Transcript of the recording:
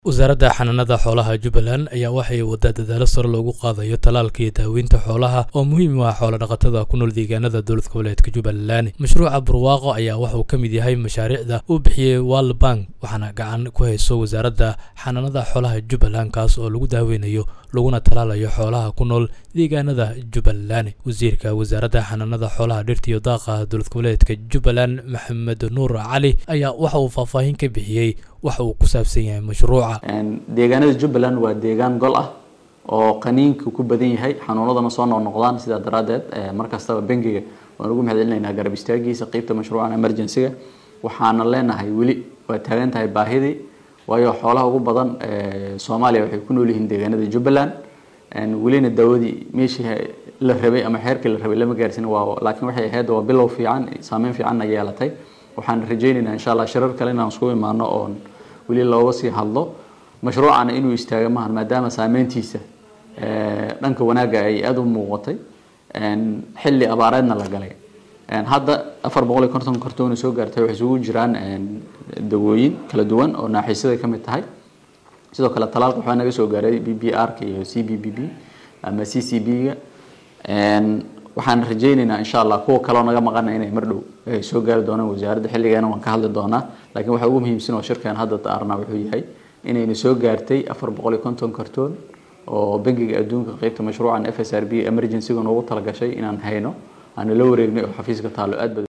wasaaradda xanaanada xoolaha jubbaland ayaa waxay waddaa dadaalo sare loogu qaadayo talaalka iyo daaweynta xoolaha oo muhiim u ah xoolodhaqatada ku nool deegaanada dowlad goboleedka jubbaland mashruuca barwaaqo ayaa waxauu ka mid yahay mashaariicda uu bixiyey world bank waxaana gacan ku hayso wasaaradda xanaanada xoolaha jubbaland kaas oo lagu daaweynayo laguna talaalayo xoolaha ku nool deegaanada jubbaland wasiirka wasaaradda xanaanada xoolaha dhirta iyo daaqa dowlad goboleedka jubbaland maxamed nuur cali ayaa waxa uu faahfaahin ka bixiyey waxa uu ku saabsan yahay mashruuca deegaanada jubbaland waa deegaan gol ah oo qaniinka ku badan yahay xanuunadana soo noqnoqdaan sidaa daraaddeed markastaba bangiga waan ugu mahadcelinaynaa garab istaagiisa qeybta mashruucan emergency-ga waxaana leenahay weli waa taagan tahay baahidii waayo xoolaha ugu badan soomaaliya waxay ku nool yihiin deegaanada jubbaland welina daawadii meeshii la rabay ama xeerkii la rabay lama gaarsin waa laakiin waxay ahayd waa bilow fiican saameyn fiicanna yeelatay waxaan rajaynaynaa insha allah shirar kale inaan isku imaano oon weli looga sii hadlo mashruucana inuu istaaga maahan maadaama saameyntiisa dhanka wanaagga ay aada u muuqatay xilli abaareedna la galay hadda afar boqol iyo konton kartoona soo gaartay waxay isugu jiraan dawooyin kala duwan oo naaxiisyada ka mid tahay sidoo kale talaalka waxaa naga soo gaaray b b r ka iyo c b b b ama c c b ga waxaan rajaynaynaa insha allah kuwa kaleo naga maqana inay mar dhow soo gaari doonaan wasaaradda xilligeena waan ka hadli doonaa laakiin waxaa ugu muhiimsan oo shirkan hadda daarna wuxuu yahay inayna soo gaartay afar boqol iyo konton kartoon oo bangiga adduunka qeybta mashruucan f s r b emergency-ga noogu talagashay inaan hayno aana la wareegnay oo xafiiska taalo aad